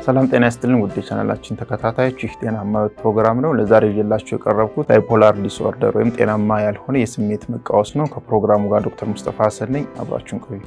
ሰላም ጤና ይስጥልን ውድ ቻናላችን ተከታታዮች፣ ይህ ጤናማ ሕይወት ፕሮግራም ነው። ለዛሬ ይዤላችሁ የቀረብኩት ባይፖላር ዲስኦርደር ወይም ጤናማ ያልሆነ የስሜት መቃወስ ነው። ከፕሮግራሙ ጋር ዶክተር ሙስጠፋ ሀሰን ነኝ። አብራችሁን ቆዩ።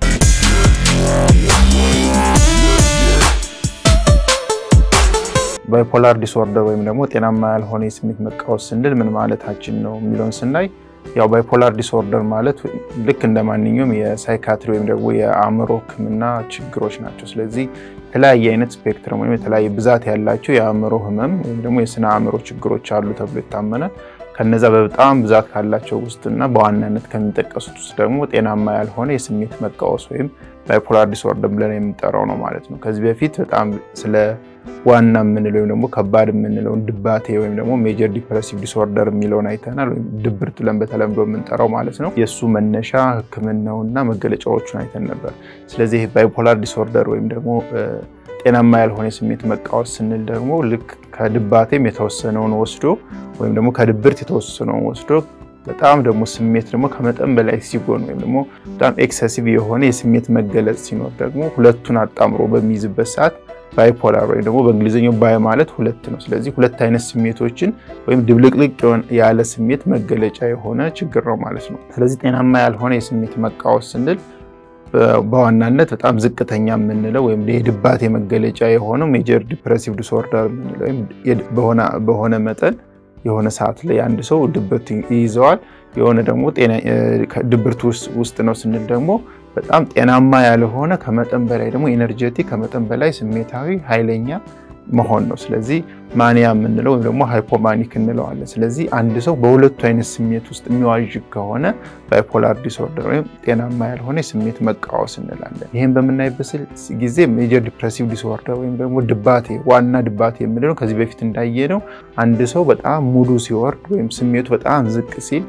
ባይፖላር ዲስኦርደር ወይም ደግሞ ጤናማ ያልሆነ የስሜት መቃወስ ስንል ምን ማለታችን ነው የሚለውን ስናይ ያው ባይፖላር ዲስኦርደር ማለት ልክ እንደ ማንኛውም የሳይካትሪ ወይም ደግሞ የአእምሮ ሕክምና ችግሮች ናቸው። ስለዚህ የተለያየ አይነት ስፔክትረም ወይም የተለያየ ብዛት ያላቸው የአእምሮ ህመም ወይም ደግሞ የስነ አእምሮ ችግሮች አሉ ተብሎ ይታመናል። ከነዛ በጣም ብዛት ካላቸው ውስጥና በዋናነት ከሚጠቀሱት ውስጥ ደግሞ ጤናማ ያልሆነ የስሜት መቃወስ ወይም ባይፖላር ዲስኦርደር ብለን የምንጠራው ነው ማለት ነው። ከዚህ በፊት በጣም ስለ ዋና የምንለው ወይም ደግሞ ከባድ የምንለውን ድባቴ ወይም ደግሞ ሜጀር ዲፕሬሲቭ ዲስኦርደር የሚለውን አይተናል። ወይም ድብርት ብለን በተለምዶ የምንጠራው ማለት ነው። የእሱ መነሻ ህክምናውና መገለጫዎቹን አይተን ነበር። ስለዚህ ባይፖላር ዲስኦርደር ወይም ደግሞ ጤናማ ያልሆነ የስሜት መቃወስ ስንል ደግሞ ልክ ከድባቴም የተወሰነውን ወስዶ ወይም ደግሞ ከድብርት የተወሰነውን ወስዶ በጣም ደግሞ ስሜት ደግሞ ከመጠን በላይ ሲጎን ወይም ደግሞ በጣም ኤክሰሲቭ የሆነ የስሜት መገለጽ ሲኖር ደግሞ ሁለቱን አጣምሮ በሚይዝበት ሰዓት ባይፖላር ወይም ደግሞ በእንግሊዝኛው ባይ ማለት ሁለት ነው። ስለዚህ ሁለት አይነት ስሜቶችን ወይም ድብልቅልቅ ያለ ስሜት መገለጫ የሆነ ችግር ነው ማለት ነው። ስለዚህ ጤናማ ያልሆነ የስሜት መቃወስ ስንል በዋናነት በጣም ዝቅተኛ የምንለው ወይም የድባቴ መገለጫ የሆነው ሜጀር ዲፕሬሲቭ ዲስኦርደር የምንለው ወይም በሆነ መጠን የሆነ ሰዓት ላይ አንድ ሰው ድብርት ይይዘዋል። የሆነ ደግሞ ድብርት ውስጥ ነው ስንል ደግሞ በጣም ጤናማ ያልሆነ ከመጠን በላይ ደግሞ ኤነርጀቲክ ከመጠን በላይ ስሜታዊ ኃይለኛ መሆን ነው። ስለዚህ ማኒያ የምንለው ወይም ደግሞ ሃይፖማኒክ እንለዋለን። ስለዚህ አንድ ሰው በሁለቱ አይነት ስሜት ውስጥ የሚዋዥቅ ከሆነ ባይፖላር ዲስኦርደር ወይም ጤናማ ያልሆነ የስሜት መቃወስ እንላለን። ይህም በምናይበት ጊዜ ሜጀር ዲፕሬሲቭ ዲስኦርደር ወይም ደግሞ ድባቴ ዋና ድባቴ የምንለው ከዚህ በፊት እንዳየነው አንድ ሰው በጣም ሙሉ ሲወርድ ወይም ስሜቱ በጣም ዝቅ ሲል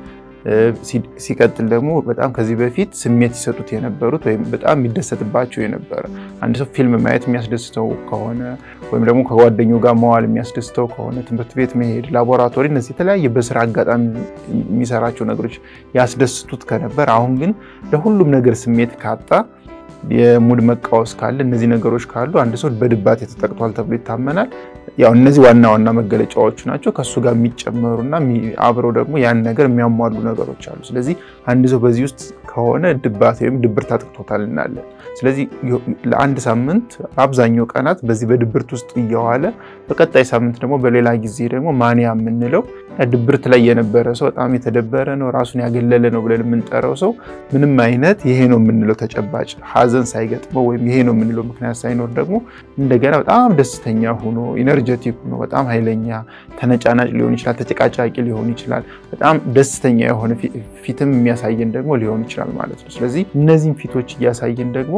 ሲቀጥል ደግሞ በጣም ከዚህ በፊት ስሜት ሲሰጡት የነበሩት ወይም በጣም የሚደሰትባቸው የነበረ አንድ ሰው ፊልም ማየት የሚያስደስተው ከሆነ ወይም ደግሞ ከጓደኛው ጋር መዋል የሚያስደስተው ከሆነ ትምህርት ቤት መሄድ፣ ላቦራቶሪ፣ እነዚህ የተለያየ በስራ አጋጣሚ የሚሰራቸው ነገሮች ያስደስቱት ከነበር አሁን ግን ለሁሉም ነገር ስሜት ካጣ የሙድ መቃወስ ካለ እነዚህ ነገሮች ካሉ አንድ ሰው በድባቴ ተጠቅቷል ተብሎ ይታመናል። ያው እነዚህ ዋና ዋና መገለጫዎቹ ናቸው። ከእሱ ጋር የሚጨመሩና አብረው ደግሞ ያን ነገር የሚያሟሉ ነገሮች አሉ። ስለዚህ አንድ ሰው በዚህ ውስጥ ከሆነ ድባቴ ወይም ድብርት አጥቅቶታል እናለን። ስለዚህ ለአንድ ሳምንት አብዛኛው ቀናት በዚህ በድብርት ውስጥ እየዋለ በቀጣይ ሳምንት ደግሞ በሌላ ጊዜ ደግሞ ማንያ የምንለው ድብርት ላይ የነበረ ሰው በጣም የተደበረ ነው፣ ራሱን ያገለለ ነው ብለን የምንጠራው ሰው ምንም አይነት ይሄ ነው የምንለው ተጨባጭ ሀዘን ሳይገጥመው ወይም ይሄ ነው የምንለው ምክንያት ሳይኖር ደግሞ እንደገና በጣም ደስተኛ ሆኖ ኢነርጀቲክ ሆኖ በጣም ኃይለኛ ተነጫናጭ ሊሆን ይችላል፣ ተጨቃጫቂ ሊሆን ይችላል፣ በጣም ደስተኛ የሆነ ፊትም የሚያሳየን ደግሞ ሊሆን ይችላል ማለት ነው። ስለዚህ እነዚህም ፊቶች እያሳየን ደግሞ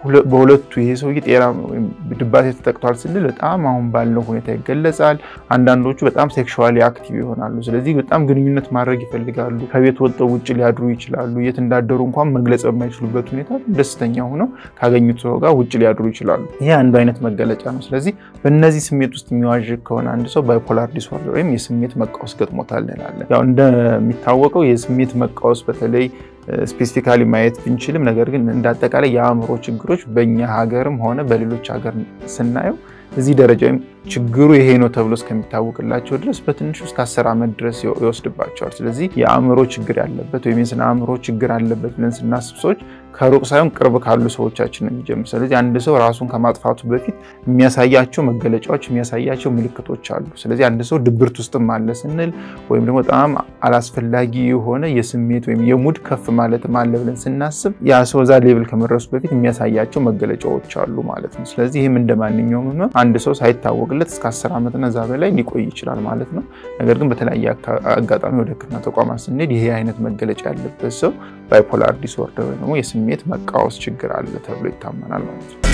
በሁለቱ ይሄ ሰውዬ ጤና ድባቴ ተጠቅቷል ስንል በጣም አሁን ባለው ሁኔታ ይገለጻል። አንዳንዶቹ በጣም ሴክሹዋሊ አክቲቭ ይሆናሉ። ስለዚህ በጣም ግንኙነት ማድረግ ይፈልጋሉ። ከቤት ወጥተው ውጭ ሊያድሩ ይችላሉ። የት እንዳደሩ እንኳን መግለጽ በማይችሉበት ሁኔታ ደስተኛ ሆነው ካገኙት ሰው ጋር ውጭ ሊያድሩ ይችላሉ። ይሄ አንዱ አይነት መገለጫ ነው። ስለዚህ በእነዚህ ስሜት ውስጥ የሚዋዥቅ ከሆነ አንድ ሰው ባይፖላር ዲስኦርደር ወይም የስሜት መቃወስ ገጥሞታል እንላለን። ያው እንደሚታወቀው የስሜት መቃወስ በተለይ ስፔሲፊካሊ ማየት ብንችልም ነገር ግን እንደ አጠቃላይ የአእምሮ ችግሮች በእኛ ሀገርም ሆነ በሌሎች ሀገር ስናየው እዚህ ደረጃ ወይም ችግሩ ይሄ ነው ተብሎ እስከሚታወቅላቸው ድረስ በትንሹ እስከ አስር ዓመት ድረስ ይወስድባቸዋል። ስለዚህ የአእምሮ ችግር ያለበት ወይም የስነ አእምሮ ችግር አለበት ብለን ስናስብ ሰዎች ከሩቅ ሳይሆን ቅርብ ካሉ ሰዎቻችን ነው የሚጀምር። ስለዚህ አንድ ሰው ራሱን ከማጥፋቱ በፊት የሚያሳያቸው መገለጫዎች፣ የሚያሳያቸው ምልክቶች አሉ። ስለዚህ አንድ ሰው ድብርት ውስጥም አለ ስንል ወይም ደግሞ በጣም አላስፈላጊ የሆነ የስሜት ወይም የሙድ ከፍ ማለትም አለ ብለን ስናስብ ያ ሰው እዛ ሌቭል ከመድረሱ በፊት የሚያሳያቸው መገለጫዎች አሉ ማለት ነው። ስለዚህ ይህም እንደ ማንኛውም ህመም አንድ ሰው ሳይታወቅለት እስከ አስር ዓመትና እዛ በላይ ሊቆይ ይችላል ማለት ነው። ነገር ግን በተለያየ አጋጣሚ ወደ ሕክምና ተቋማት ስንሄድ ይሄ አይነት መገለጫ ያለበት ሰው ባይፖላር ዲስኦርደር ወይ ደግሞ የስሜት መቃወስ ችግር አለ ተብሎ ይታመናል ማለት ነው።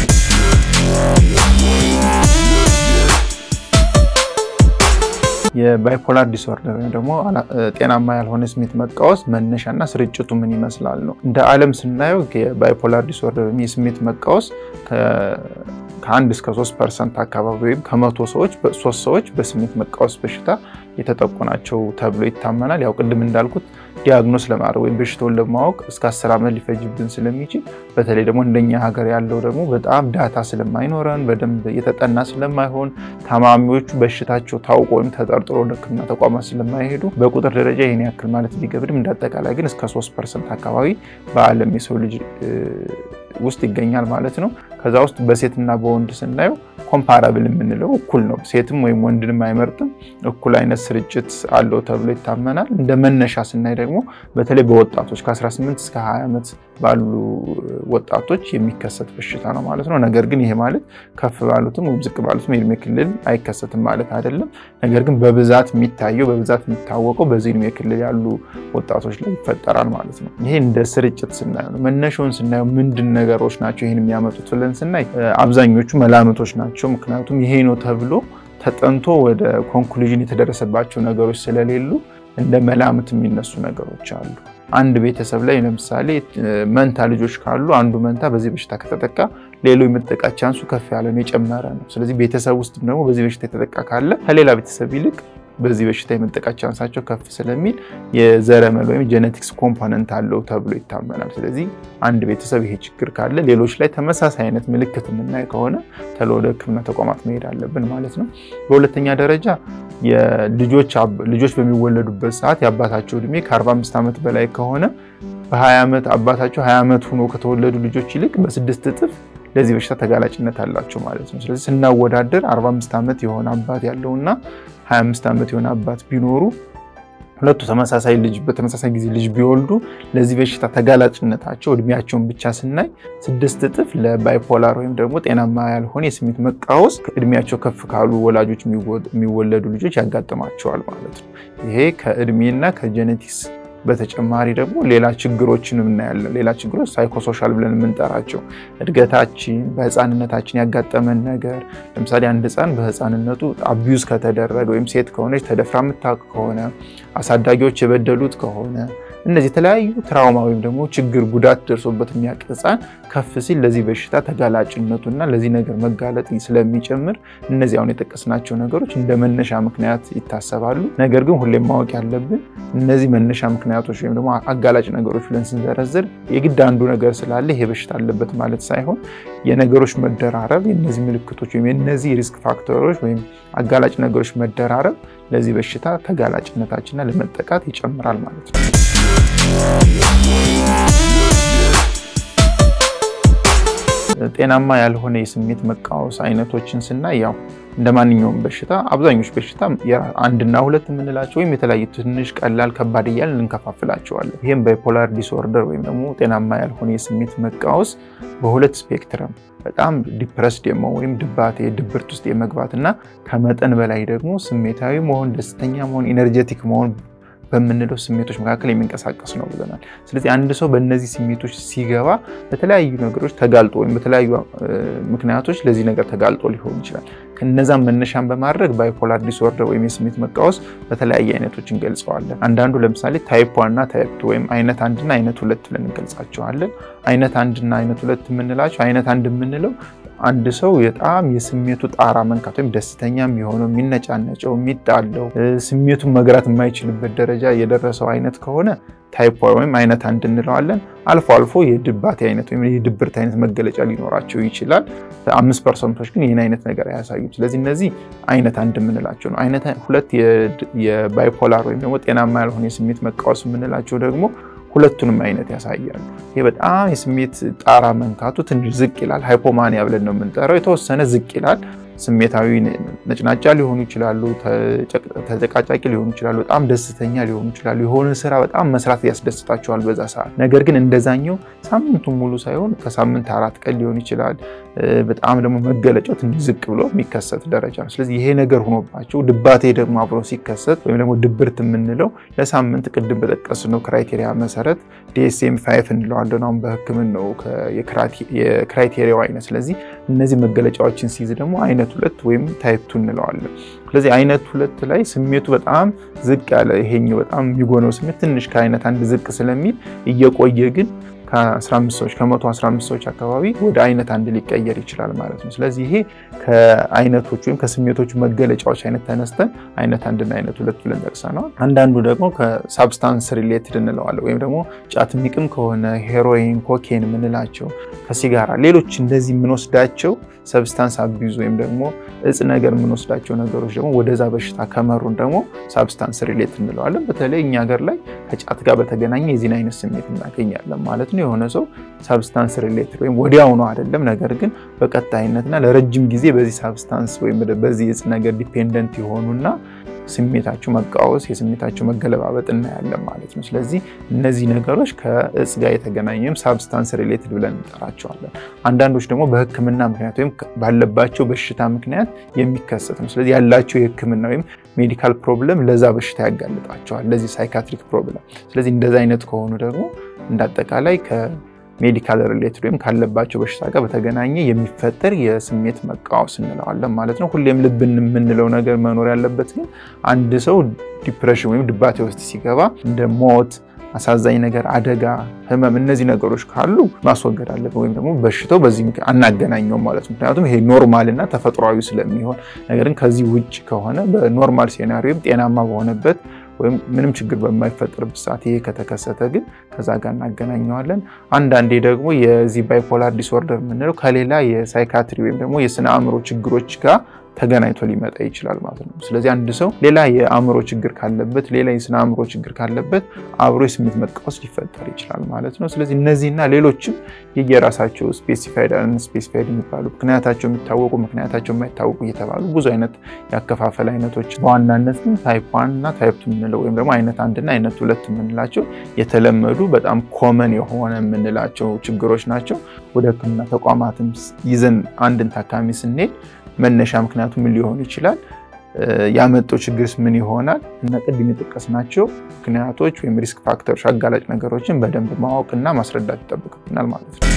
የባይፖላር ዲስኦርደር ወይም ደግሞ ጤናማ ያልሆነ ስሜት መቃወስ መነሻና ስርጭቱ ምን ይመስላል ነው። እንደ ዓለም ስናየው የባይፖላር ዲስኦርደር ወይም የስሜት መቃወስ ከአንድ እስከ ሶስት ፐርሰንት አካባቢ ወይም ከመቶ ሰዎች ሶስት ሰዎች በስሜት መቃወስ በሽታ የተጠቁ ናቸው ተብሎ ይታመናል። ያው ቅድም እንዳልኩት ዲያግኖስ ለማድረግ ወይም በሽታውን ለማወቅ እስከ አስር ዓመት ሊፈጅብን ስለሚችል በተለይ ደግሞ እንደኛ ሀገር ያለው ደግሞ በጣም ዳታ ስለማይኖረን በደንብ የተጠና ስለማይሆን ታማሚዎቹ በሽታቸው ታውቆ ወይም ተጠርጥሮ ወደ ሕክምና ተቋማት ስለማይሄዱ በቁጥር ደረጃ ይህን ያክል ማለት ቢገብድም እንዳጠቃላይ ግን እስከ ሶስት ፐርሰንት አካባቢ በዓለም የሰው ልጅ ውስጥ ይገኛል ማለት ነው። ከዛ ውስጥ በሴትና በወንድ ስናየው ኮምፓራብል የምንለው እኩል ነው። ሴትም ወይም ወንድንም አይመርጥም። እኩል አይነት ስርጭት አለው ተብሎ ይታመናል። እንደ መነሻ ስናይ ደግሞ በተለይ በወጣቶች ከ18 እስከ 20 ዓመት ባሉ ወጣቶች የሚከሰት በሽታ ነው ማለት ነው። ነገር ግን ይሄ ማለት ከፍ ባሉትም ወይም ዝቅ ባሉትም የእድሜ ክልል አይከሰትም ማለት አይደለም። ነገር ግን በብዛት የሚታየው በብዛት የሚታወቀው በዚህ እድሜ ክልል ያሉ ወጣቶች ላይ ይፈጠራል ማለት ነው። ይሄ እንደ ስርጭት ስናየው ነው። መነሻውን ስናየው ምንድን ነገሮች ናቸው ይህን የሚያመጡት ብለን ስናይ አብዛኞቹ መላምቶች ናቸው። ምክንያቱም ይሄ ነው ተብሎ ተጠንቶ ወደ ኮንክሉዥን የተደረሰባቸው ነገሮች ስለሌሉ እንደ መላምት የሚነሱ ነገሮች አሉ። አንድ ቤተሰብ ላይ ለምሳሌ መንታ ልጆች ካሉ አንዱ መንታ በዚህ በሽታ ከተጠቃ ሌሎ የመጠቃት ቻንሱ ከፍ ያለ ነው፣ የጨመረ ነው። ስለዚህ ቤተሰብ ውስጥ ደግሞ በዚህ በሽታ የተጠቃ ካለ ከሌላ ቤተሰብ ይልቅ በዚህ በሽታ የመጠቃት ቻንሳቸው ከፍ ስለሚል የዘረመል ወይም ጄኔቲክስ ኮምፖነንት አለው ተብሎ ይታመናል። ስለዚህ አንድ ቤተሰብ ይሄ ችግር ካለ ሌሎች ላይ ተመሳሳይ አይነት ምልክት የምናይ ከሆነ ተሎ ወደ ሕክምና ተቋማት መሄድ አለብን ማለት ነው። በሁለተኛ ደረጃ ልጆች በሚወለዱበት ሰዓት የአባታቸው እድሜ ከ45 ዓመት በላይ ከሆነ በ20 ዓመት አባታቸው 20 ዓመት ሆኖ ከተወለዱ ልጆች ይልቅ በስድስት እጥፍ ለዚህ በሽታ ተጋላጭነት አላቸው ማለት ነው። ስለዚህ ስናወዳደር 45 ዓመት የሆነ አባት ያለውና 25 ዓመት የሆነ አባት ቢኖሩ ሁለቱ ተመሳሳይ ልጅ በተመሳሳይ ጊዜ ልጅ ቢወልዱ ለዚህ በሽታ ተጋላጭነታቸው እድሜያቸውን ብቻ ስናይ ስድስት እጥፍ ለባይፖላር ወይም ደግሞ ጤናማ ያልሆነ የስሜት መቃወስ እድሜያቸው ከፍ ካሉ ወላጆች የሚወለዱ ልጆች ያጋጥማቸዋል ማለት ነው። ይሄ ከእድሜና ከጄኔቲክስ በተጨማሪ ደግሞ ሌላ ችግሮችን እናያለን። ሌላ ችግሮች ሳይኮሶሻል ብለን የምንጠራቸው እድገታችን፣ በህፃንነታችን ያጋጠመን ነገር ለምሳሌ አንድ ህፃን በህፃንነቱ አቢዩዝ ከተደረገ ወይም ሴት ከሆነች ተደፍራ የምታውቅ ከሆነ አሳዳጊዎች የበደሉት ከሆነ እነዚህ የተለያዩ ትራውማ ወይም ደግሞ ችግር ጉዳት ደርሶበት የሚያውቅ ህፃን ከፍ ሲል ለዚህ በሽታ ተጋላጭነቱና ለዚህ ነገር መጋለጥ ስለሚጨምር እነዚህ አሁን የጠቀስናቸው ነገሮች እንደ መነሻ ምክንያት ይታሰባሉ። ነገር ግን ሁሌም ማወቅ ያለብን እነዚህ መነሻ ምክንያቶች ወይም ደግሞ አጋላጭ ነገሮች ብለን ስንዘረዝር የግድ አንዱ ነገር ስላለ ይሄ በሽታ አለበት ማለት ሳይሆን የነገሮች መደራረብ የነዚህ ምልክቶች ወይም የነዚህ ሪስክ ፋክተሮች ወይም አጋላጭ ነገሮች መደራረብ ለዚህ በሽታ ተጋላጭነታችንና ለመጠቃት ይጨምራል ማለት ነው። ጤናማ ያልሆነ የስሜት መቃወስ አይነቶችን ስናይ ያው እንደ ማንኛውም በሽታ አብዛኞቹ በሽታ አንድና ሁለት የምንላቸው ወይም የተለያዩ ትንሽ፣ ቀላል፣ ከባድ እያልን እንከፋፍላቸዋለን። ይህም ባይፖላር ዲስኦርደር ወይም ደግሞ ጤናማ ያልሆነ የስሜት መቃወስ በሁለት ስፔክትረም በጣም ዲፕረስድ የመሆን ወይም ድባቴ ድብርት ውስጥ የመግባት እና ከመጠን በላይ ደግሞ ስሜታዊ መሆን፣ ደስተኛ መሆን፣ ኢነርጀቲክ መሆን በምንለው ስሜቶች መካከል የሚንቀሳቀስ ነው ብለናል። ስለዚህ አንድ ሰው በእነዚህ ስሜቶች ሲገባ በተለያዩ ነገሮች ተጋልጦ ወይም በተለያዩ ምክንያቶች ለዚህ ነገር ተጋልጦ ሊሆን ይችላል። ከነዛም መነሻን በማድረግ ባይፖላር ዲስኦርደር ወይም የስሜት መቃወስ በተለያየ አይነቶች እንገልጸዋለን። አንዳንዱ ለምሳሌ ታይፕ ዋን እና ታይፕ ቱ ወይም አይነት አንድና አይነት ሁለት ብለን እንገልጻቸዋለን። አይነት አንድና አይነት ሁለት የምንላቸው አይነት አንድ የምንለው አንድ ሰው በጣም የስሜቱ ጣራ መንካት ወይም ደስተኛ የሚሆነው የሚነጫነጨው፣ የሚጣለው ስሜቱን መግራት የማይችልበት ደረጃ የደረሰው አይነት ከሆነ ታይፕ ወይም አይነት አንድ እንለዋለን። አልፎ አልፎ የድባቴ አይነት ወይም የድብርት አይነት መገለጫ ሊኖራቸው ይችላል። አምስት ፐርሰንቶች ግን ይህን አይነት ነገር አያሳዩም። ስለዚህ እነዚህ አይነት አንድ የምንላቸው ነው። አይነት ሁለት የባይፖላር ወይም ደግሞ ጤናማ ያልሆነ የስሜት መቃወስ የምንላቸው ደግሞ ሁለቱንም አይነት ያሳያሉ። ይህ በጣም የስሜት ጣራ መንካቱ ትንሽ ዝቅ ይላል። ሃይፖማኒያ ብለን ነው የምንጠራው። የተወሰነ ዝቅ ይላል። ስሜታዊ ነጭናጫ ሊሆኑ ይችላሉ፣ ተጨቃጫቂ ሊሆኑ ይችላሉ፣ በጣም ደስተኛ ሊሆኑ ይችላሉ። የሆነ ስራ በጣም መስራት ያስደስታቸዋል በዛ ሰዓት። ነገር ግን እንደዛኛው ሳምንቱን ሙሉ ሳይሆን ከሳምንት አራት ቀን ሊሆን ይችላል። በጣም ደግሞ መገለጫው ትንሽ ዝቅ ብሎ የሚከሰት ደረጃ ነው። ስለዚህ ይሄ ነገር ሆኖባቸው ድባቴ ደግሞ አብሮ ሲከሰት ወይም ደግሞ ድብርት የምንለው ለሳምንት ቅድም በጠቀስነው ክራይቴሪያ መሰረት ዲኤስኤም ፋይቭ እንለዋለን አሁን በሕክምናው የክራይቴሪያው አይነት። ስለዚህ እነዚህ መገለጫዎችን ሲይዝ ደግሞ አይነት ሁለት ወይም ታይፕ ቱ እንለዋለን። ስለዚህ አይነት ሁለት ላይ ስሜቱ በጣም ዝቅ ያለ ይሄኛው በጣም የሚጎነው ስሜት ትንሽ ከአይነት አንድ ዝቅ ስለሚል እየቆየ ግን ከ15 ሰዎች ከመቶ 15 ሰዎች አካባቢ ወደ አይነት አንድ ሊቀየር ይችላል ማለት ነው። ስለዚህ ይሄ ከአይነቶች ወይም ከስሜቶቹ መገለጫዎች አይነት ተነስተን አይነት አንድና አይነት ሁለት ብለን ጠቅሰነዋል። አንዳንዱ ደግሞ ከሳብስታንስ ሪሌትድ እንለዋለን ወይም ደግሞ ጫት የሚቅም ከሆነ ሄሮይን፣ ኮኬን የምንላቸው ከሲጋራ ሌሎች እንደዚህ የምንወስዳቸው ሰብስታንስ አቢዩዝ ወይም ደግሞ እጽ ነገር የምንወስዳቸው ነገሮች ደግሞ ወደዛ በሽታ ከመሩን ደግሞ ሳብስታንስ ሪሌት እንለዋለን። በተለይ እኛ ሀገር ላይ ከጫት ጋር በተገናኘ የዚህን አይነት ስሜት እናገኛለን ማለት ነው። የሆነ ሰው ሳብስታንስ ሪሌትድ ወይም ወዲያውኑ አይደለም፣ ነገር ግን በቀጣይነትና ለረጅም ጊዜ በዚህ ሳብስታንስ ወይም በዚህ እጽ ነገር ዲፔንደንት የሆኑና ስሜታቸው መቃወስ የስሜታቸው መገለባበጥ እናያለን ማለት ነው። ስለዚህ እነዚህ ነገሮች ከእጽ ጋር የተገናኙ ወይም ሳብስታንስ ሪሌትድ ብለን እንጠራቸዋለን። አንዳንዶች ደግሞ በሕክምና ምክንያት ወይም ባለባቸው በሽታ ምክንያት የሚከሰት ነው። ስለዚህ ያላቸው የሕክምና ወይም ሜዲካል ፕሮብለም ለዛ በሽታ ያጋልጣቸዋል፣ ለዚህ ሳይካትሪክ ፕሮብለም። ስለዚህ እንደዚ አይነት ከሆኑ ደግሞ እንዳጠቃላይ ሜዲካል ሪሌትድ ወይም ካለባቸው በሽታ ጋር በተገናኘ የሚፈጠር የስሜት መቃወስ እንለዋለን ማለት ነው። ሁሌም ልብ የምንለው ነገር መኖር ያለበት ግን አንድ ሰው ዲፕሬሽን ወይም ድባቴ ውስጥ ሲገባ እንደ ሞት፣ አሳዛኝ ነገር፣ አደጋ፣ ህመም እነዚህ ነገሮች ካሉ ማስወገድ አለብን ወይም ደግሞ በሽታው በዚህ አናገናኘውም ማለት ነው። ምክንያቱም ይሄ ኖርማል እና ተፈጥሯዊ ስለሚሆን ነገር ግን ከዚህ ውጭ ከሆነ በኖርማል ሴናሪዮ ወይም ጤናማ በሆነበት ወይም ምንም ችግር በማይፈጠርበት ሰዓት ይሄ ከተከሰተ ግን ከዛ ጋር እናገናኘዋለን። አንዳንዴ ደግሞ የዚህ ባይፖላር ዲስኦርደር የምንለው ከሌላ የሳይካትሪ ወይም ደግሞ የስነ አእምሮ ችግሮች ጋር ተገናኝቶ ሊመጣ ይችላል ማለት ነው። ስለዚህ አንድ ሰው ሌላ የአእምሮ ችግር ካለበት ሌላ የስነ አእምሮ ችግር ካለበት አብሮ የስሜት መቃወስ ሊፈጠር ይችላል ማለት ነው። ስለዚህ እነዚህና ሌሎችም የየራሳቸው ስፔሲፋይድ ስፔሲፋይድ የሚባሉ ምክንያታቸው የሚታወቁ ምክንያታቸው የማይታወቁ እየተባሉ ብዙ አይነት የአከፋፈል አይነቶች በዋናነት ግን ታይፕ ዋን እና ታይፕ ቱ የምንለው ወይም ደግሞ አይነት አንድና አይነት ሁለት የምንላቸው የተለመዱ በጣም ኮመን የሆነ የምንላቸው ችግሮች ናቸው። ወደ ሕክምና ተቋማትም ይዘን አንድን ታካሚ ስንሄድ መነሻ ምክንያቱ ምን ሊሆን ይችላል? ያመጣው ችግርስ ምን ይሆናል? እና ቅድም የጠቀስናቸው ምክንያቶች ወይም ሪስክ ፋክተሮች አጋላጭ ነገሮችን በደንብ ማወቅና ማስረዳት ይጠብቅብናል ማለት ነው።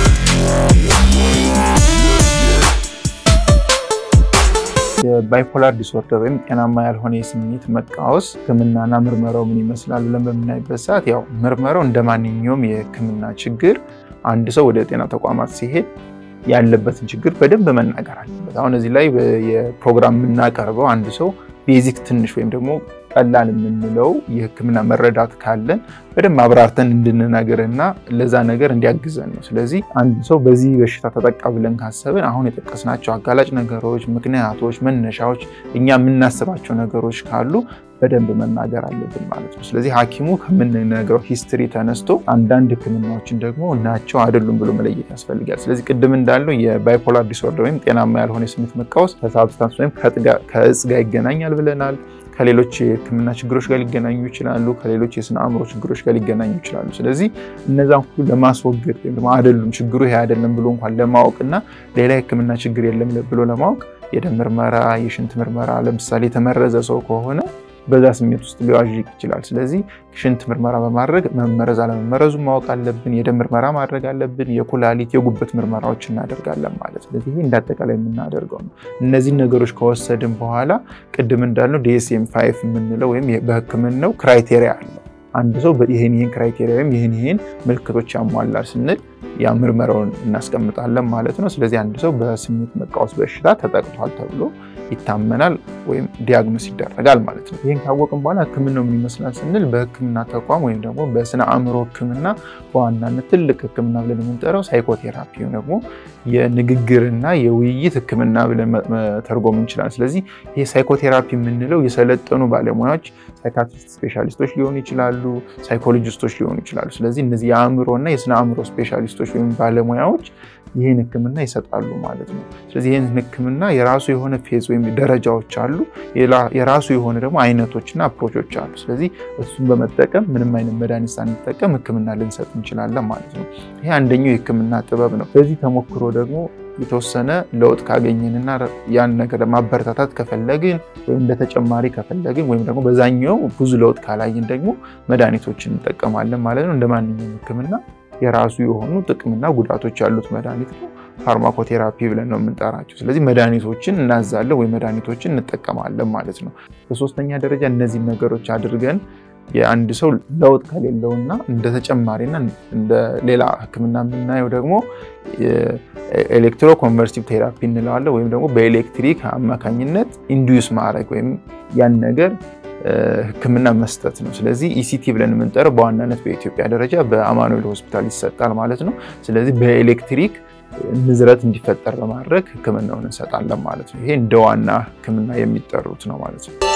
የባይፖላር ዲስኦርደር ወይም ጤናማ ያልሆነ የስሜት መቃወስ ህክምናና ምርመራው ምን ይመስላል ብለን በምናይበት ሰዓት ያው ምርመራው እንደ ማንኛውም የህክምና ችግር አንድ ሰው ወደ ጤና ተቋማት ሲሄድ ያለበትን ችግር በደንብ መናገር አለበት። አሁን እዚህ ላይ የፕሮግራም የምናቀርበው አንድ ሰው ቤዚክ ትንሽ ወይም ደግሞ ቀላል የምንለው የህክምና መረዳት ካለን በደንብ አብራርተን እንድንነግርና ለዛ ነገር እንዲያግዘን ነው። ስለዚህ አንድ ሰው በዚህ በሽታ ተጠቃ ብለን ካሰብን አሁን የጠቀስናቸው አጋላጭ ነገሮች፣ ምክንያቶች፣ መነሻዎች እኛ የምናስባቸው ነገሮች ካሉ በደንብ መናገር አለብን ማለት ነው። ስለዚህ ሐኪሙ ከምንነግረው ሂስትሪ ተነስቶ አንዳንድ ህክምናዎችን ደግሞ ናቸው አይደሉም ብሎ መለየት ያስፈልጋል። ስለዚህ ቅድም እንዳለው የባይፖላር ዲስኦርደር ወይም ጤናማ ያልሆነ የስሜት መቃወስ ከሳብስታንስ ወይም ከእጽ ጋር ይገናኛል ብለናል። ከሌሎች የህክምና ችግሮች ጋር ሊገናኙ ይችላሉ። ከሌሎች የስነ አእምሮ ችግሮች ጋር ሊገናኙ ይችላሉ። ስለዚህ እነዛን ሁሉ ለማስወገድ ወይም ደግሞ አይደሉም ችግሩ ይሄ አይደለም ብሎ እንኳን ለማወቅ እና ሌላ የህክምና ችግር የለም ብሎ ለማወቅ የደም ምርመራ፣ የሽንት ምርመራ ለምሳሌ የተመረዘ ሰው ከሆነ በዛ ስሜት ውስጥ ሊዋዥቅ ይችላል። ስለዚህ ሽንት ምርመራ በማድረግ መመረዝ አለመመረዙ ማወቅ አለብን። የደም ምርመራ ማድረግ አለብን። የኩላሊት የጉበት ምርመራዎች እናደርጋለን ማለት ስለዚህ ይሄ እንዳጠቃላይ የምናደርገው ነው። እነዚህን ነገሮች ከወሰድን በኋላ ቅድም እንዳልነው ዲኤስኤም ፋይቭ የምንለው ወይም በህክምናው ክራይቴሪያ አለው። አንድ ሰው ይህን ይህን ክራይቴሪያ ወይም ይህን ይህን ምልክቶች ያሟላል ስንል ያ ምርመራውን እናስቀምጣለን ማለት ነው። ስለዚህ አንድ ሰው በስሜት መቃወስ በሽታ ተጠቅቷል ተብሎ ይታመናል ወይም ዲያግኖስ ይደረጋል ማለት ነው። ይህን ካወቅን በኋላ ህክምናው ምን ይመስላል ስንል በህክምና ተቋም ወይም ደግሞ በስነ አእምሮ ህክምና በዋናነት ትልቅ ህክምና ብለን የምንጠራው ሳይኮቴራፒ ደግሞ የንግግርና የውይይት ህክምና ብለን መተርጎም እንችላለን። ስለዚህ ይህ ሳይኮቴራፒ የምንለው የሰለጠኑ ባለሙያዎች ሳይካትሪስት ስፔሻሊስቶች ሊሆኑ ይችላሉ፣ ሳይኮሎጂስቶች ሊሆኑ ይችላሉ። ስለዚህ እነዚህ የአእምሮና የስነ አእምሮ ስፔሻሊስቶች ወይም ባለሙያዎች ይህን ህክምና ይሰጣሉ ማለት ነው። ስለዚህ ይህን ህክምና የራሱ የሆነ ፌዝ ወይም ደረጃዎች አሉ፣ የራሱ የሆነ ደግሞ አይነቶችና አፕሮቾች አሉ። ስለዚህ እሱን በመጠቀም ምንም አይነት መድኃኒት ሳንጠቀም ህክምና ልንሰጥ እንችላለን ማለት ነው። ይሄ አንደኛው የህክምና ጥበብ ነው። በዚህ ተሞክሮ ደግሞ የተወሰነ ለውጥ ካገኘንና ያን ነገር ማበረታታት ከፈለግን ወይም እንደ ተጨማሪ ከፈለግን ወይም ደግሞ በዛኛው ብዙ ለውጥ ካላየን ደግሞ መድኃኒቶችን እንጠቀማለን ማለት ነው። እንደ ማንኛውም ህክምና የራሱ የሆኑ ጥቅምና ጉዳቶች ያሉት መድኃኒት ነው። ፋርማኮቴራፒ ብለን ነው የምንጠራቸው። ስለዚህ መድኃኒቶችን እናዛለን ወይ መድኃኒቶችን እንጠቀማለን ማለት ነው። በሶስተኛ ደረጃ እነዚህን ነገሮች አድርገን የአንድ ሰው ለውጥ ከሌለውና እንደ ተጨማሪና እንደ ሌላ ሕክምና የምናየው ደግሞ ኤሌክትሮ ኮንቨርሲቭ ቴራፒ እንለዋለን ወይም ደግሞ በኤሌክትሪክ አማካኝነት ኢንዱስ ማድረግ ወይም ያን ነገር ህክምና መስጠት ነው። ስለዚህ ኢሲቲ ብለን የምንጠራው በዋናነት በኢትዮጵያ ደረጃ በአማኑኤል ሆስፒታል ይሰጣል ማለት ነው። ስለዚህ በኤሌክትሪክ ንዝረት እንዲፈጠር በማድረግ ህክምናውን እንሰጣለን ማለት ነው። ይሄ እንደ ዋና ህክምና የሚጠሩት ነው ማለት ነው።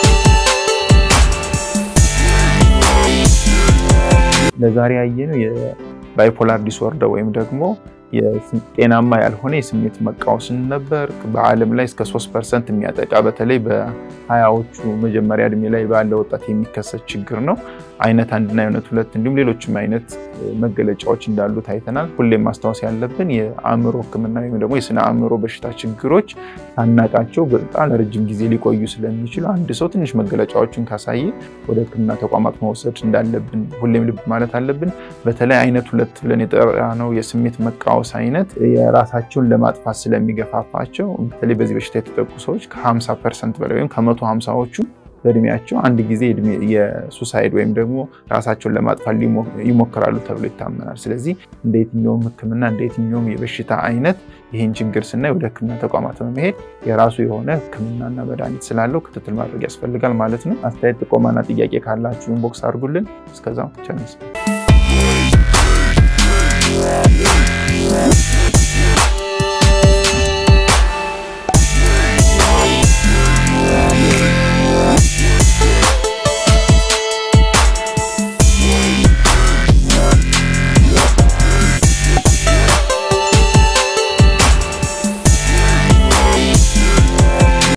ለዛሬ ያየነው የባይፖላር ዲስኦርደር ወይም ደግሞ ጤናማ ያልሆነ የስሜት መቃወስን ነበር። በዓለም ላይ እስከ 3 ፐርሰንት የሚያጠቃ በተለይ በሀያዎቹ መጀመሪያ እድሜ ላይ ባለ ወጣት የሚከሰት ችግር ነው። አይነት አንድና አይነት ሁለት እንዲሁም ሌሎችም አይነት መገለጫዎች እንዳሉት አይተናል። ሁሌም ማስታወስ ያለብን የአእምሮ ህክምና ወይም ደግሞ የስነ አእምሮ በሽታ ችግሮች ሳናቃቸው በጣም ለረጅም ጊዜ ሊቆዩ ስለሚችሉ አንድ ሰው ትንሽ መገለጫዎችን ካሳየ ወደ ህክምና ተቋማት መውሰድ እንዳለብን ሁሌም ልብ ማለት አለብን። በተለይ አይነት ሁለት ብለን የጠራነው የስሜት መቃወስ አይነት የራሳቸውን ለማጥፋት ስለሚገፋፋቸው በተለይ በዚህ በሽታ የተጠቁ ሰዎች ከ50 ፐርሰንት በላይ ወይም ከመቶ ሃምሳዎቹ በእድሜያቸው አንድ ጊዜ የሱሳይድ ወይም ደግሞ ራሳቸውን ለማጥፋት ይሞክራሉ ተብሎ ይታመናል። ስለዚህ እንደ የትኛውም ህክምና እንደ የትኛውም የበሽታ አይነት ይህን ችግር ስናይ ወደ ህክምና ተቋማት በመሄድ የራሱ የሆነ ህክምናና መድኃኒት ስላለው ክትትል ማድረግ ያስፈልጋል ማለት ነው። አስተያየት፣ ጥቆማና ጥያቄ ካላችሁ ኢንቦክስ አድርጉልን። እስከዛው ቸር